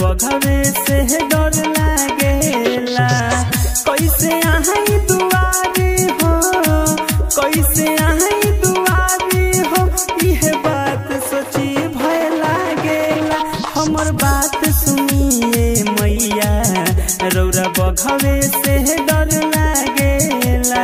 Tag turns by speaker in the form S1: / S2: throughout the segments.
S1: बघवे से डर लागेला कैसे आई दुआरी हो कैसे आई दुआरी हो इहे बात सोची भय लागेला हमर बात सुनिए मैया रौरा बघवे से डर लागेला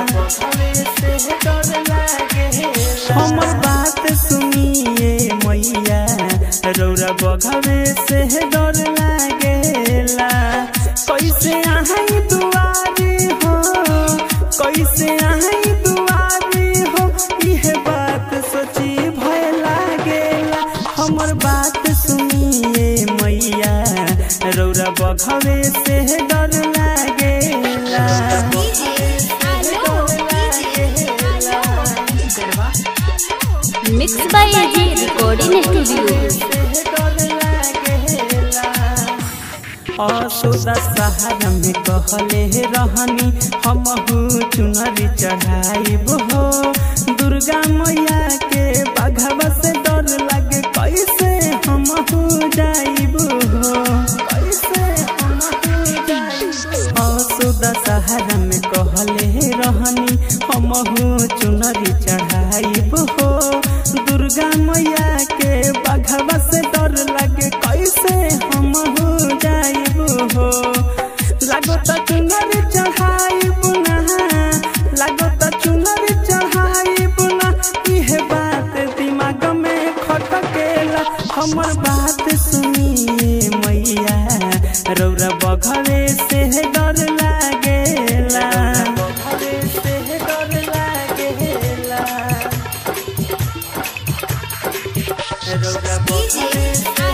S1: हमर बात सुनिए मैया रौरा बघवे से डर लागेला कैसे आई दुआरी हो कैसे आई दुआरी हो इहे बात सोची भय लागेला हमर बात सुनिए मैया रौरा बघवे से डर लागेला
S2: mix by AG recording studio
S1: Asoda सहारा में कहले रहनी हमहू चुनरी चढ़ाइब हो दुर्गा मैया के बाघवा से डर लगे कैसे हमहू जाइब हो कैसे हमहू जाइब असोदा सहारा में कहले रहनी हमहू चुनरी चढ़ाइब हो दुर्गा मैया के बाघवा से डर लगे कैसे हमहू जाइब हो लागो त चुनरी चढ़ाइब ना लागो त चुनरी चढ़ाइब ना इहे बात दिमाग में खटकेला हमर बात सुनिए मैया रौरा बघवे से डर लागेला बघवे से डर लागेला रौरा बघवे से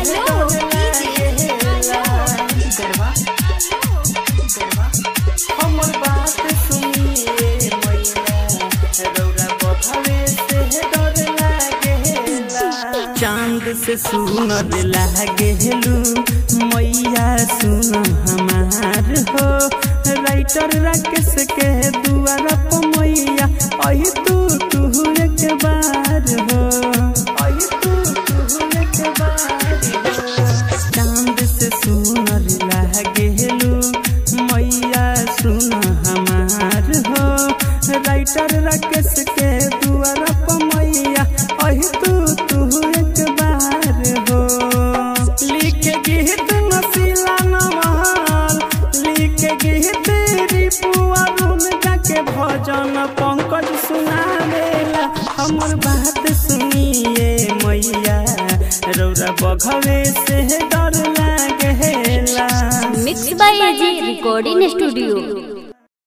S1: डर लागेला हमर बात सुनिए मैया रौरा बघवे से डर लागेला चांद से सुनर लागेलू मैया सुन हमार हो राइटर राकेश के दुआर पर मैया अही तू तू एक बार हो अही तू तू एक बार हो चांद से सुनर लागेलू मैया सुन हमार हो राइटर राकेश के दुआर पर मैया अही तू तू एक बार हो लिख गीत नसीला नवाल लिख गीत रिपुआ रुन के भजन पंकज सुनावेला हमर बात सुनिए मैया रौरा बघवे से डर लागेला
S2: mix by AG recording studio